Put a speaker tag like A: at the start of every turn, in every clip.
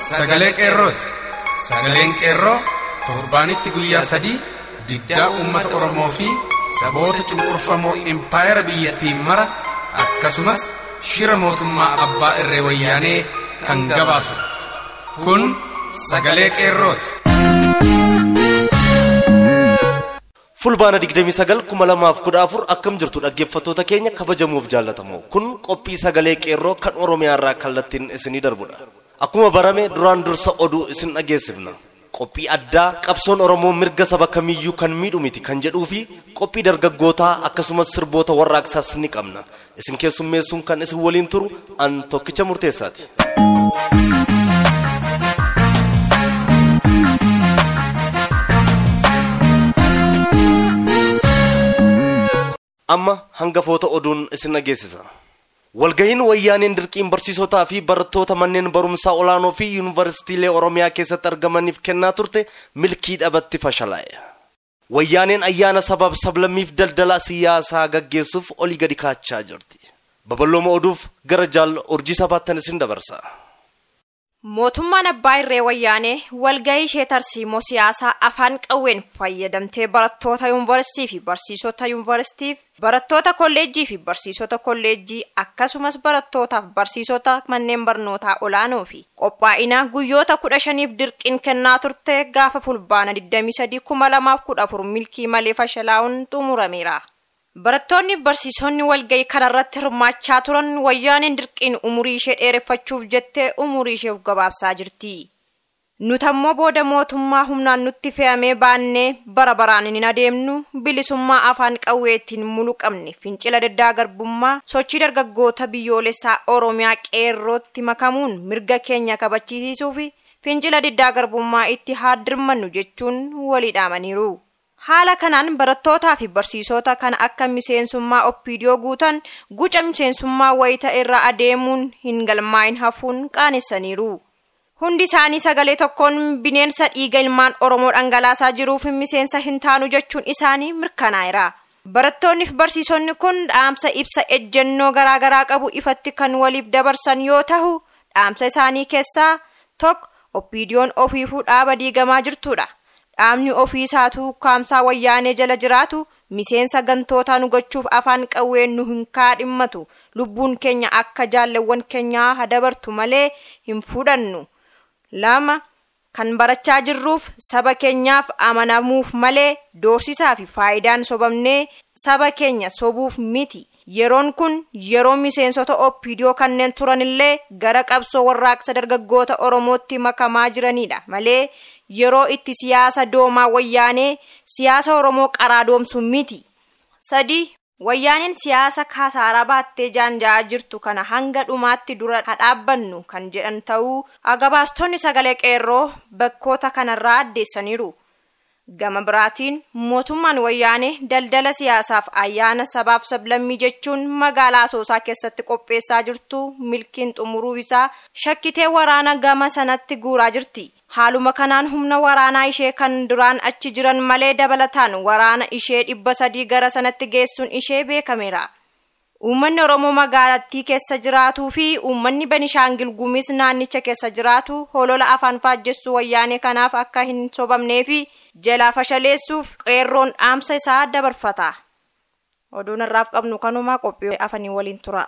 A: sagalee qeerrooti sagaleen qeerroo torbaanitti guyyaa sadii diddaa uummata oromoo fi saboota cunqurfamoo impaayera biyyattiin mara akkasumas shira mootummaa abbaa irree wayyaanee kan gabaasu kun sagalee qeerrooti.
B: fulbaana 29,2014 akkam jirtu dhaggeeffattoota keenya kabajamuuf jaallatamoo kun qophii sagalee qeerroo kan oromiyaa irraa kallattiin isinii darbudha akkuma barame duraan dursa oduu isin dhageessifna qophii addaa qabsoon oromoo mirga saba kamiyyuu kan miidhu miti kan jedhuu fi qophii dargaggootaa akkasumas sirboota warraaqsaas ni qabna isin keessummeessuun kan isin waliin turu an tokkicha murteessaati. amma hangafoota oduun isin dhageessisa walgahiin wayyaaneen dirqiin barsiisotaa fi barattoota manneen barumsaa olaanoo fi yuunivarsiitiilee oromiyaa keessatti argamaniif kennaa turte milkii dhabatti fashalaa'e wayyaaneen ayyaana sabaaf sablammiif daldala siyaasaa gaggeessuuf olii gadi kaachaa jirti babal'ooma oduuf gara jaal urjii sabaattan isin dabarsa
C: mootummaan abbaa irree wayyaanee walgahii ishee tarsiimoo siyaasaa afaan qawween fayyadamtee barattoota yuunivarsiitii fi barsiisota yuunivarsiitiif barattoota kolleejjii fi barsiisota kolleejjii akkasumas barattootaaf barsiisota manneen barnootaa olaanoo fi qophaa'ina guyyoota kudha shaniif dirqiin kennaa turte gaafa fulbaana 23,2014 milkii malee fashalaa'uun xumurameera. barattoonni barsiisonni walgahii kanarratti hirmaachaa turan wayyaaneen dirqiin umurii ishee dheereffachuuf jettee umurii ishee gabaabsaa jirti nuti ammoo booda mootummaa humnaan nutti fe'amee baannee bara baraan hin adeemnu bilisummaa afaan qawweettiin mulu qabne fincila diddaa garbummaa sochii dargaggoota biyyoolessaa oromiyaa qeerrootti makamuun mirga keenya kabachiisuu fi fincila diddaa garbummaa itti haaddirmannu jechuun walii dhaamaniiru. haala kanaan barattootaa fi barsiisota kan akka miseensummaa oppiidiyoo guutan guca miseensummaa wayita irra adeemuun hin galmaa'in hafuun qaanessaniiru hundi isaanii sagalee tokkoon bineensa dhiiga ilmaan oromoo dhangalaasaa jiruuf miseensa hin taanu jechuun isaanii mirkanaa'eera barattoonni fi barsiisonni kun dhaamsa ibsa ejjennoo garaagaraa qabu ifatti kan waliif dabarsan yoo ta'u dhaamsa isaanii keessaa tokko oppiidiyoon ofiifuu dhaaba diigamaa jirtudha. dhaabni ofii isaatu kaamsaa wayyaanee jala jiraatu miseensa gantootaa nu gochuuf afaan qawween nu hin kaadhimmatu lubbuun keenya akka jaalleewwan keenyaa hadabartu malee hin fudhannu lama kan barachaa jirruuf saba keenyaaf amanamuuf malee doorsisaa fi faayidaan sobamnee saba keenya sobuuf miti yeroon kun yeroo miseensota oppiidiyoo kanneen turanillee gara qabsoo warraaqsa dargaggoota oromootti makamaa jiranidha malee yeroo itti siyaasa doomaa wayyaanee siyaasa oromoo qaraadoomsu miti sadi wayyaaneen siyaasa kasaaraa baattee jaanja'aa jirtu kana hanga dhumaatti dura hadhaabbannu kan jedhan ta'uu gabaastonni sagalee qeerroo bakkoota kanarraa addeessaniiru gama biraatiin mootummaan wayyaanee daldala siyaasaaf ayyaana sabaaf sablammii jechuun magaalaa asoosaa keessatti qopheessaa jirtu milkiin xumuruu isaa shakkitee waraana gama sanatti guuraa jirti haaluma kanaan humna waraanaa ishee kan duraan achi jiran malee dabalataan waraana ishee dhibba sadii gara sanatti geessuun ishee beekameera uummanni oromoo magaalattii keessa jiraatuu fi uummanni benishaangil gumis naannicha keessa jiraatu holola afaan faajjessuu wayyaanee kanaaf akka hin sobamnee fi jalaa fashaleessuuf qeerroon dhaamsa isaa dabarfata oduun irraaf qabnu kanumaa qophii afanii waliin tura.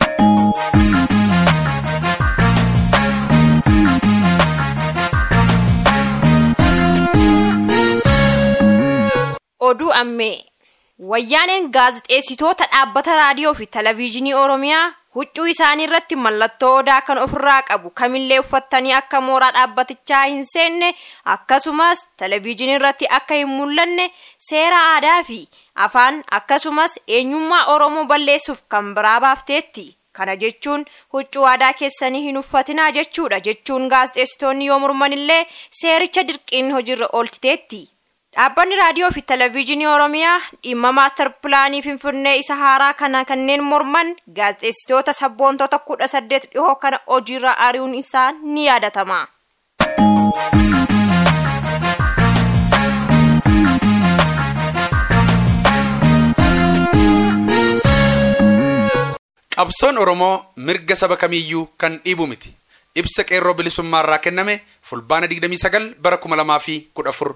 C: oduu ammee wayyaaneen gaazixeessitoota dhaabbata raadiyoo fi televezyiinii oromiyaa huccuu isaanii irratti mallattoo odaa kan ofirraa qabu kamillee uffattanii akka mooraa dhaabbatichaa hin seenne akkasumas televezyiinii irratti akka hin mul'anne seera aadaa fi afaan akkasumas eenyummaa oromoo balleessuuf kan biraa baafteetti kana jechuun huccuu aadaa keessanii hin uffatinaa jechuudha jechuun gaazixeessitoonni yoo mormanillee seericha dirqiin hojiirra oolchiteetti. dhaabbanni raadiyoo fi televezyiinii oromiyaa dhimma maastar pilaanii finfinnee isa haaraa kana kanneen morman gaazexeessitoota sabboontota kudha saddeet dhihoo kana hojiirra ari'uun isaa ni yaadatama.
A: qabsoon oromoo mirga saba kamiyyuu kan dhiibu miti ibsa qeerroo bilisummaarraa kenname fulbaana 29 bara 2014.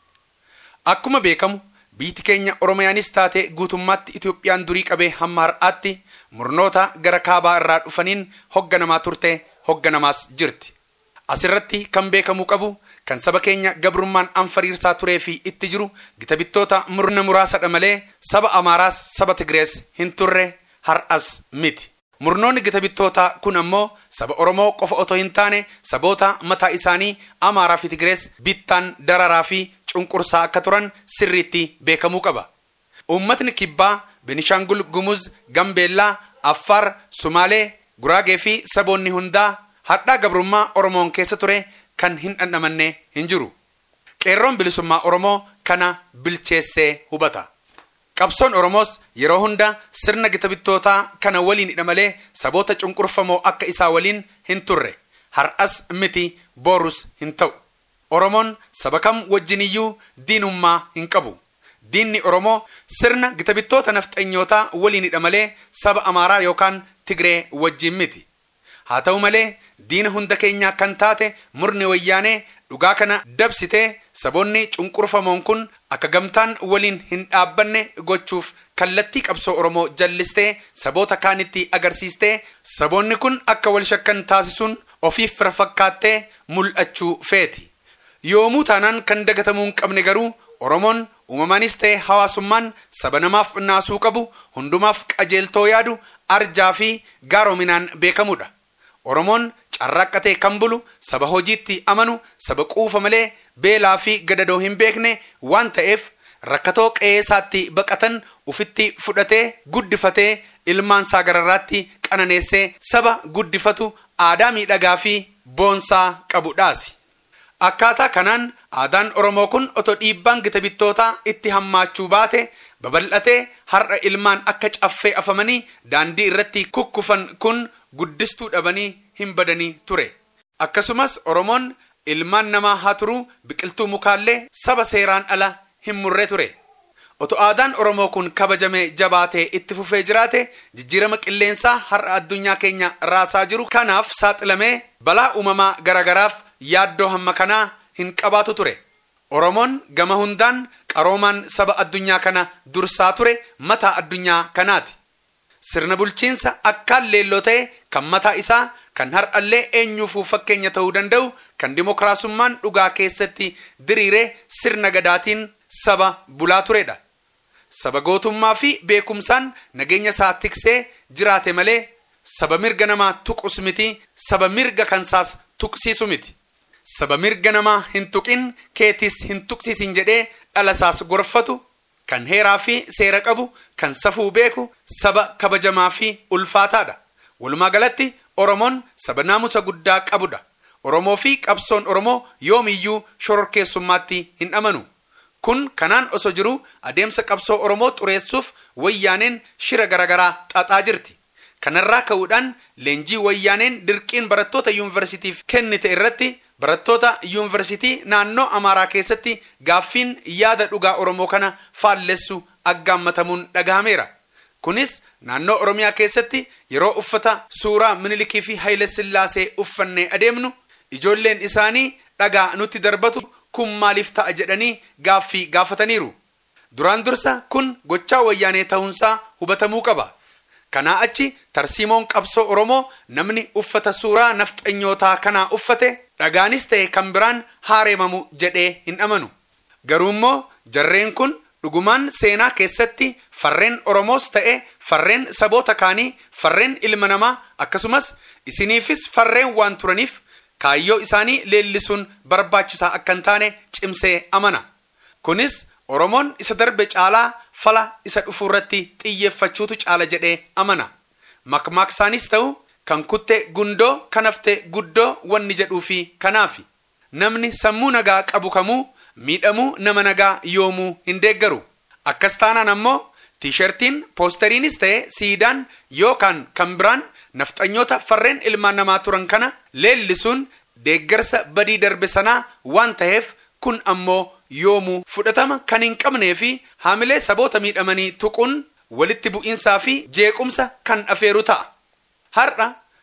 A: Akkuma beekamu biyyi keenya Oromiyaanis taate guutummaatti Itoophiyaan durii qabee hamma har'aatti murnoota gara kaabaa irraa dhufaniin hogganamaa turte hogganamaas jirti. Asirratti kan beekamuu qabu kan saba keenya gabrummaan anfariirsaa turee fi itti jiru gita bittoota murna muraasadha malee saba Amaaraas saba Tigrees hin turre har'as miti. Murnoonni gita bittootaa kun ammoo saba Oromoo qofa otoo hin taane saboota mataa isaanii Amaaraa fi Tigrees bittaan dararaa fi cunqursaa akka turan sirriitti beekamuu qaba. Uummatni kibbaa Benishaangul Gumuz, Gambeellaa, Affaar, Sumaalee, Guraagee fi saboonni hundaa hadhaa gabrummaa Oromoon keessa ture kan hin dhandhamanne hin jiru. Qeerroon bilisummaa Oromoo kana bilcheessee hubata. Qabsoon Oromoos yeroo hunda sirna gita bittootaa kana waliin hidha malee saboota cunqurfamoo akka isaa waliin hin turre. Har'as miti boorus hin ta'u. Oromoon saba kam wajjiniyyuu diinummaa hin qabu. Diinni Oromoo sirna gita bittoota nafxanyootaa waliin hidha malee saba Amaaraa yookaan Tigree wajjin miti. Haa ta'u malee diina hunda keenyaa kan taate murni wayyaanee dhugaa kana dabsitee saboonni cunqurfamoon kun akka gamtaan waliin hin dhaabbanne gochuuf kallattii qabsoo Oromoo jallistee saboota kaanitti agarsiistee saboonni kun akka wal shakkan taasisuun ofiif fira fakkaattee mul'achuu feeti. Yoomuu taanaan kan dagatamuu hin qabne garuu Oromoon uumamaanis ta'e hawaasummaan saba namaaf naasuu qabu hundumaaf qajeeltoo yaadu arjaa fi gaaroominaan beekamudha. Oromoon carraaqqatee kan bulu saba hojiitti amanu saba quufa malee beelaa fi gadadoo hin beekne waan ta'eef rakkatoo qe'eesaatti baqatan ufitti fudhatee guddifatee ilmaansaa gararraatti qananeessee saba guddifatu aadaa miidhagaa fi boonsaa qabudhaasi. Akkaataa kanaan aadaan Oromoo kun otoo dhiibbaan gita bittootaa itti hammaachuu baate babal'atee har'a ilmaan akka caffee afamanii daandii irratti kukkufan kun guddistuu dhabanii hin badanii ture. Akkasumas Oromoon ilmaan namaa haa turuu biqiltuu mukaallee saba seeraan ala hin murre ture. Otoo aadaan Oromoo kun kabajamee jabaatee itti fufee jiraate jijjiirama qilleensaa har'a addunyaa keenya raasaa jiru kanaaf saaxilamee balaa uumamaa garagaraaf yaaddoo hamma kanaa hin qabaatu ture. Oromoon gama hundaan qaroomaan saba addunyaa kana dursaa ture mataa addunyaa kanaati. Sirna bulchiinsa akkaan leelloo ta'e kan mataa isaa kan har'allee eenyuufuu fakkeenya ta'uu danda'u kan dimokiraasummaan dhugaa keessatti diriiree sirna gadaatiin saba bulaa turedha. Saba gootummaa fi beekumsaan nageenya isaa tiksee jiraate malee saba mirga namaa tuqus miti saba mirga kansaas tuqsiisu miti. Saba mirga namaa hin tuqin keetis hin tuqsiisin jedhee dhalasaas gorfatu kan heeraa fi seera qabu kan safuu beeku saba kabajamaa fi ulfaataadha. Walumaa galatti Oromoon saba naamusa guddaa qabudha. Oromoo fi qabsoon Oromoo yoomiyyuu shororkeessummaatti hin amanu. Kun kanaan osoo jiru adeemsa qabsoo Oromoo xureessuuf wayyaaneen shira garagaraa xaxaa jirti. Kanarraa ka'uudhaan leenjii wayyaaneen dirqiin barattoota yuunivarsiitiif kennite irratti barattoota yuunivarsiitii naannoo Amaaraa keessatti gaaffiin yaada dhugaa Oromoo kana faallessu aggaammatamuun dhagahameera. Kunis naannoo Oromiyaa keessatti yeroo uffata suuraa Minilikii fi Haayile Sillaasee uffannee adeemnu ijoolleen isaanii dhagaa nutti darbatu kun maaliif ta'a jedhanii gaaffii gaafataniiru. Duraan dursa kun gochaa wayyaanee ta'uunsaa hubatamuu qaba. Kanaa achi tarsiimoon qabsoo Oromoo namni uffata suuraa nafxanyootaa kanaa uffate dhagaanis ta'e kan biraan haareemamu jedhee hin amanu. Garuu immoo jarreen kun dhugumaan seenaa keessatti farreen Oromoos ta'e farreen saboota kaanii farreen ilma namaa akkasumas isiniifis farreen waan turaniif kaayyoo isaanii leellisuun barbaachisaa akka hin taane cimsee amana. Kunis Oromoon isa darbe caalaa fala isa dhufu irratti xiyyeeffachuutu caala jedhee amana. Makmaaksaanis ta'u kan kutte gundoo kan hafte guddoo wanni jedhuu fi kanaafi. Namni sammuu nagaa qabu kamuu miidhamuu nama nagaa yoomuu hin deeggaru. Akkas taanaan ammoo tiishartiin poosteriinis ta'e siidaan yookaan kan biraan nafxanyoota farreen ilmaan namaa turan kana leellisuun deeggarsa badii darbe sanaa waan ta'eef kun ammoo yoomuu fudhatama kan hin qabnee fi haamilee saboota miidhamanii tuquun walitti bu'iinsaa fi jeequmsa kan afeeru ta'a. Har'a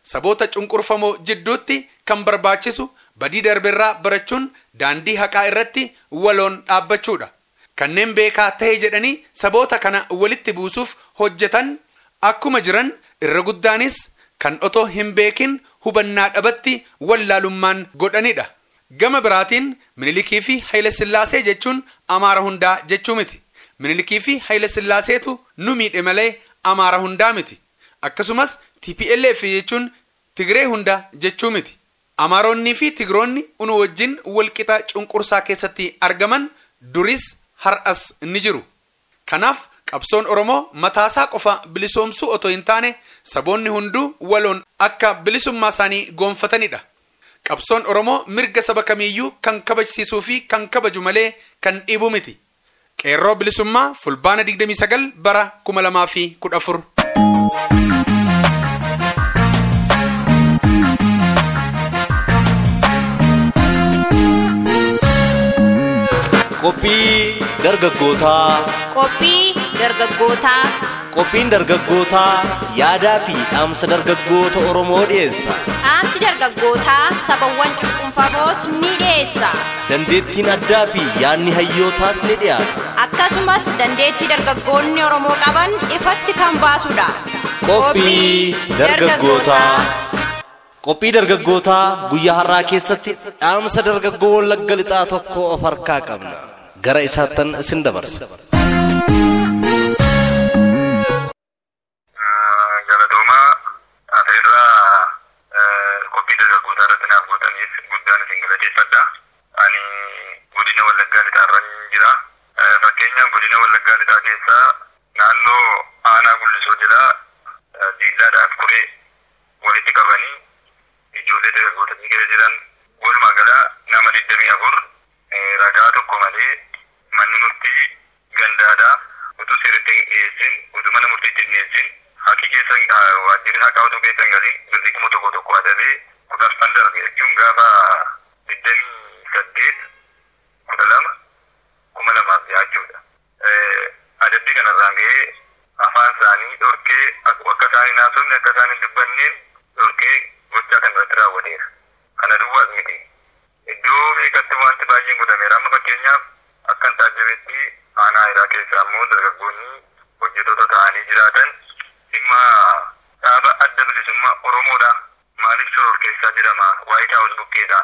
A: saboota cunqurfamoo jidduutti kan barbaachisu badii darbeerraa barachuun daandii haqaa irratti waloon dhaabbachuudha. Kanneen beekaa ta'e jedhanii saboota kana walitti buusuuf hojjetan akkuma jiran irra guddaanis kan otoo hin beekin hubannaa dhabatti wallaalummaan godhanidha. Gama biraatiin Minilikii fi Haayile Sillaasee jechuun Amaara hundaa jechuu miti. Minilikii fi Haayile Sillaaseetu nu miidhe malee Amaara hundaa miti. Akkasumas TPLF jechuun Tigree hunda jechuu miti. Amaaronnii fi Tigiroonni unu wajjin walqixa cunqursaa keessatti argaman duris har'as ni jiru. Kanaaf qabsoon Oromoo mataasaa qofa bilisoomsuu otoo hin taane saboonni hunduu waloon akka bilisummaa isaanii goonfatanidha. Qabsoon Oromoo mirga saba kamiiyyuu kan kabajsiisuu fi kan kabaju malee kan dhiibu miti. Qeerroo bilisummaa fulbaana 29 bara 2014.
B: Qophii dargaggootaa.
C: Qophii dargaggootaa.
B: Qophiin dargaggootaa yaadaa fi dhaamsa dargaggoota Oromoo dhiyeessa.
C: Dhaamsi dargaggootaa sabawwan cunqurfamoos ni dhiyeessa.
B: Dandeettiin addaa fi yaadni hayyootaas ni dhiyaata.
C: Akkasumas dandeettii dargaggoonni Oromoo qaban ifatti kan baasudha.
B: Qophii dargaggootaa. Qophii dargaggootaa guyyaa har'aa keessatti dhaamsa dargaggoo wallagga lixaa tokko of harkaa qabna. Gara isaattan isin dabarsa.
D: Galatoomaa afeerraa qophii dargaggootaa irratti naaf gootaniif guddaan isin galateeffadha. Ani godina Wallaggaa lixaarra jira. Fakkeenyaaf godina Wallaggaa lixaa keessaa naannoo aanaa gullisoo jira diillaadhaaf kuree walitti qabanii ijoollee dargaggoota keessa jiran walumaa gala nama 24 ragaa tokko malee manni murtii gandaadhaa utuu seeratti hin dhiyeessin utuu mana murtiitti hin dhiyeessin haqi keessa waajjirri haqaa utuu keessa hin galin birrii kuma tokko tokko adabee kudhaffan darbe jechuun gaafa digdamii saddeet kudha lama kuma lamaaf jaachuudha. Adabbii kanarraan ga'ee afaan isaanii dhorkee akka isaan hin haasofne akka isaan hin dubbanneen dhorkee gochaa kan irratti raawwateera. Kana duwwaas miti. Iddoo beekatti wanti baay'een godhameera. Amma fakkeenyaaf akka hin taajjabetti aanaa hiraa keessaa immoo dargaggoonni hojjetoota ta'anii jiraatan dhimma dhaaba adda bilisummaa Oromoodha. Maaliif soror keessaa jedhama? Waayit Haawus bukkeedha.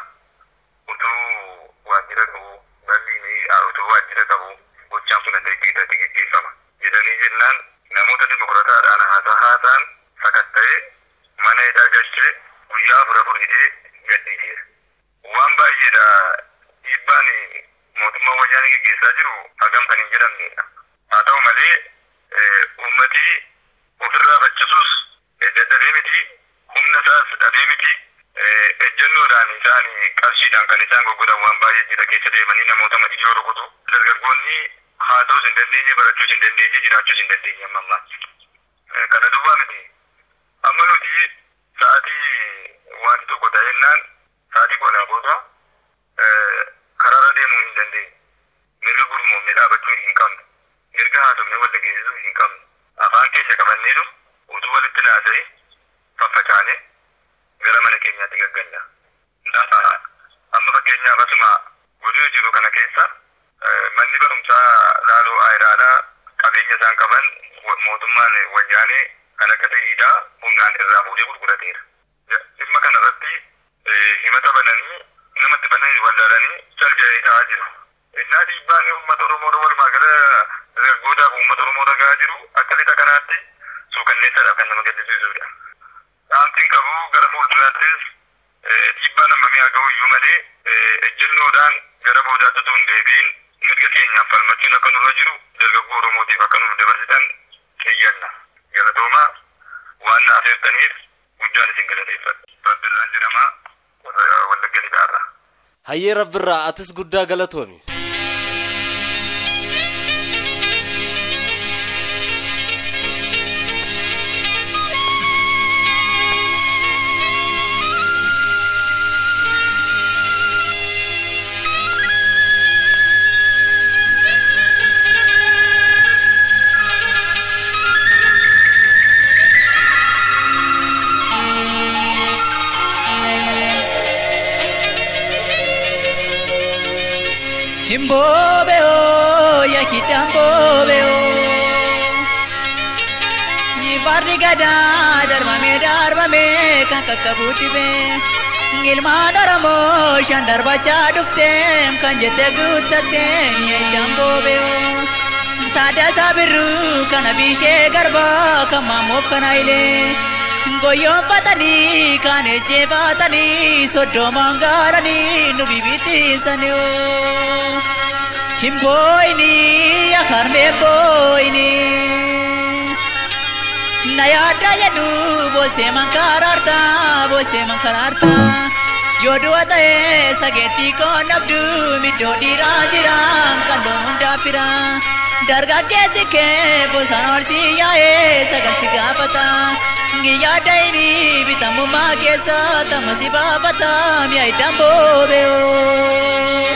D: Utuu waajjira qabu, balli utuu waajjira qabu, gochaan kun adda itti gaggeeffama. Jedhanii jennaan namoota dimokiraataadhaan haasaa haasaan sakatta'ee mana hidhaa galchee guyyaa afur afur hidhee gadhiiseera. Waan baay'eedha dhiibbaan mootummaa wayyaanee gaggeessaa jiru hagam kan hin jedhamnedha. Haa ta'u malee uummati ofirraa faccisuus dadhabee miti humna isaas dhabee miti ejjennoodhaan isaan qarshiidhaan kan isaan gurguran waan baay'ee jira keessa deemanii namoota ijoo rukutu dargaggoonni haa ta'us hin dandeenye barachuus hin dandeenye jiraachuus hin dandeenye amma ammaa. Kana duwwaa miti. Amma nuti sa'aatii wanti tokko ta'ennaan sa'aatii qolaa booda karaarra deemuu hin dandeenye. Mirga gurmoomnee dhaabachuu hin qabnu. Mirga haasofnee wal dhageessisuu hin qabnu. Afaan keenya qabanneetu utuu walitti naasa'e faffacaane gara mana keenyaatti gagganna. Lafa amma fakkeenyaaf asuma godina jiru kana keessa manni barumsaa laaloo ayiraadhaa qabeenya isaan qaban mootummaan wayyaanee kan akka ta'iidhaa humnaan irraa fuudhee gurgurateera. Dhimma kanarratti himata bananii namatti bananii wallaalanii sarja'ee ta'aa jiru. Innaa dhiibbaan uummata Oromoo walumaa gara dargaggootaaf uummata Oromoo ragaa jiru akka lixa kanaatti suukanneessaadhaaf kan nama gaddisiisudha. Dhaamtiin qabu gara fuulduraattis dhiibbaan hammamii haa ga'u iyyuu malee ejjennoodhaan gara boodaatti utuu hin deebiin mirga keenyaaf falmachuun akka nurra jiru dargaggoo Oromootiif akka nuuf dabarsitan xiyyanna. Galatoomaa waan na afeertaniif guddaan isin galateeffadha. Rabbirraan jedhama wallagga lixaarraa.
B: Hayyee rabbirraa atis guddaa galatoomi.
E: Himboobeo yakidamboobeo Nifarri gadaa darbamee darbamee kan qaqqabuutti bee Ilmaan Oromoo shan darbachaa dhufteem kan jette guuttatteem yakidamboobeo Taaddasaa Birruu kana Bishee Garbaa kan Maamoof kana Hayilee Goyyoonfatanii kan ejjeefatanii soddomaan gaaranii nu bibittiisanii oo. Hin booyini akarmee booyini. Na yaadda jedhu boosee man karaarta boosee man karaarta. Yoo du'a ta'ee sageettii koon dhabdu middoo dhiiraa jira kan loon hundaa fira. Dargaggeessi kee bosaan horsii yaa'ee sagalchi gaafata. Giyyaa dayini bitamummaa keessa tamasi baafata mi'a iddaan boobe'oo.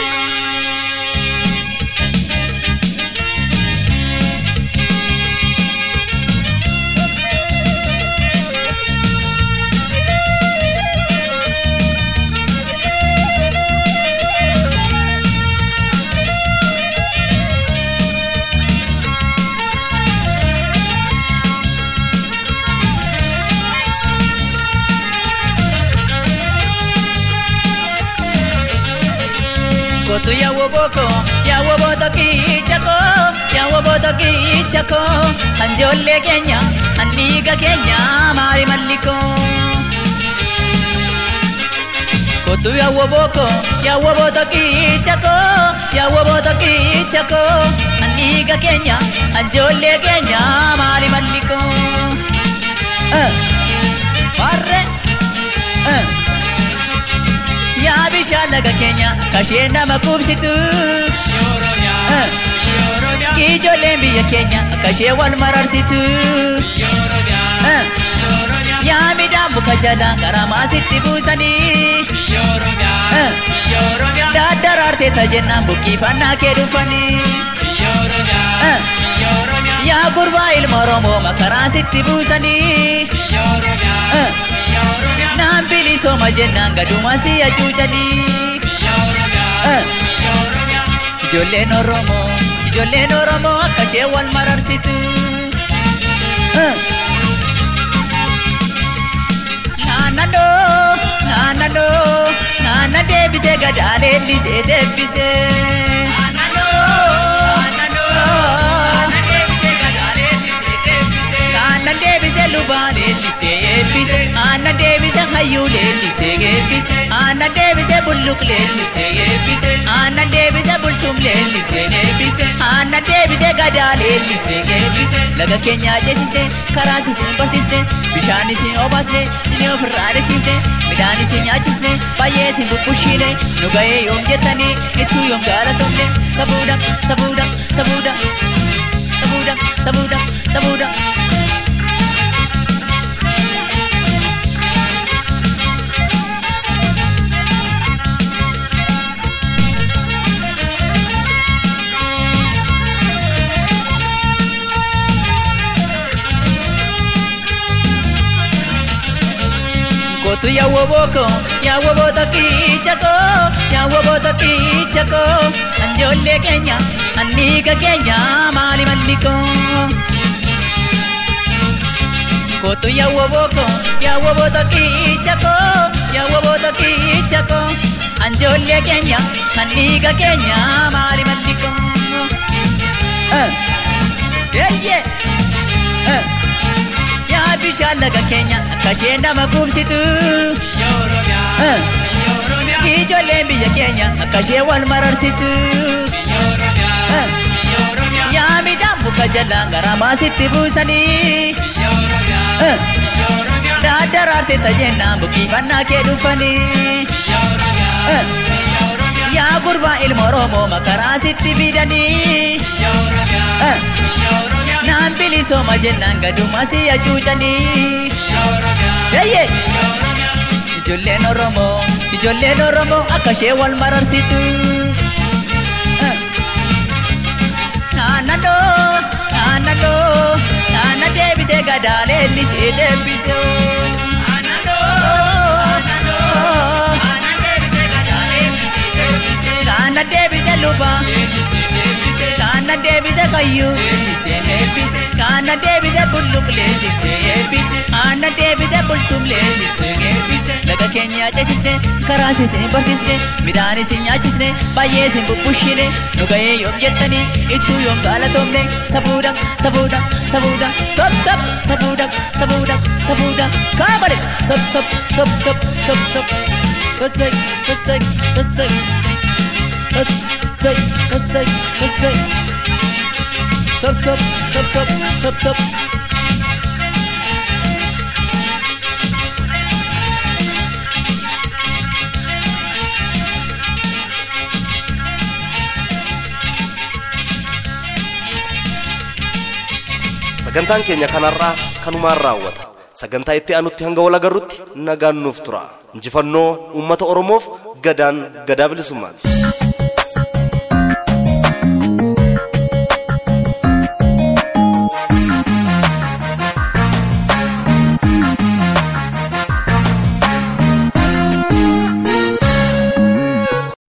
E: Kotu yawo boko, yawo boto kichako, yawo boto kichako. Anjolle kenya, anniga kenya, mari malliko. Kotu yawo boko, yawo boto kichako, yawo boto kichako. Anniga kenya, anjolle kenya, mari malliko. Eh, parre, eh. yaa bishaan laga keenya kashee nama qubsitu. Ijoolleen biyya keenya kashee wal mararsitu. Yaa midhaan muka jala garamaa sitti buusanii. Daddaraartee tajennaan buqqifannaa kee dhufanii. Yaa gurbaa ilma Oromoo makaraa sitti buusanii. Naan bilisooma jennaan gaduma si hacuucanii. Ijoolleen Oromoo, ijoolleen Oromoo akka ishee wal mararsitu. Naannoo, naannoo, naanna deebisee gadaa leellisee deebisee. Aannan deebisee lubaa leellisee eebbise. Aannan deebisee hayyuu leellisee eebbise. Aannan deebisee bulluq leellisee eebbise. Aannan deebisee bultum leellisee eebbise. Aannan deebisee gadaa leellisee eebbise. Laga keenyaa ceesisne karaa isin barsiisne bishaan isin obaasne sinii ofirraa adeemsisne midhaan isin nyaachisne baay'ee isin bubbushiine nu ga'ee yoom jettanii ittuu yoom gaalatomne sabuudha sabuudha sabuudha sabuudha sabuudha sabuudha. Kotu yawo boko, yawo bota kichako, yawo bota kichako. Anjolle kenya, anniga kenya, mali malliko. Kotu yawo boko, yawo bota kichako, yawo bota kichako. Anjolle kenya, anniga kenya, mali malliko. Eh, yeah, yeah. Eh. yaa bishaan laga keenya akka ishee nama qubsitu. Ijoolleen biyya keenya akka ishee wal mararsitu. Yaa midhaan muka jalaan garamaa sitti buusanii. Daddaraarte tajennaan buqqifannaa kee dhufanii. Yaa gurbaa ilma Oromoo makaraa sitti fidanii. Naan bilisooma jennaan gaduma si hacuucanii. Yayye! Ijoolleen Oromoo, ijoolleen Oromoo akka ishee wal mararsitu. Naannoo, naannoo, naanna deebisee gadaa leellisee deebisee. Naanna deebisee lubaa aannan deebise kayyuu leellisee eebbise aannan deebise bulluq leellisee eebbise aannan deebise bultum leellisee eebbise laga keenya ceesisne karaa isin barsiisne midhaan isin nyaachisne baay'ee isin bubbushine nu ga'ee yoom jettanii ittuu yoom galatoomne sabuudha sabuudha sabuudha top top sabuudha sabuudha sabuudha kaabale top top top top top top tosai tosai tosai tosai tosai tosai top top top top top top
B: sagantaan keenya kanarraa kanumaan raawwata sagantaa itti aanutti hanga wal agarrutti nagaan nuuf tura injifannoo uummata oromoof gadaan gadaa bilisummaati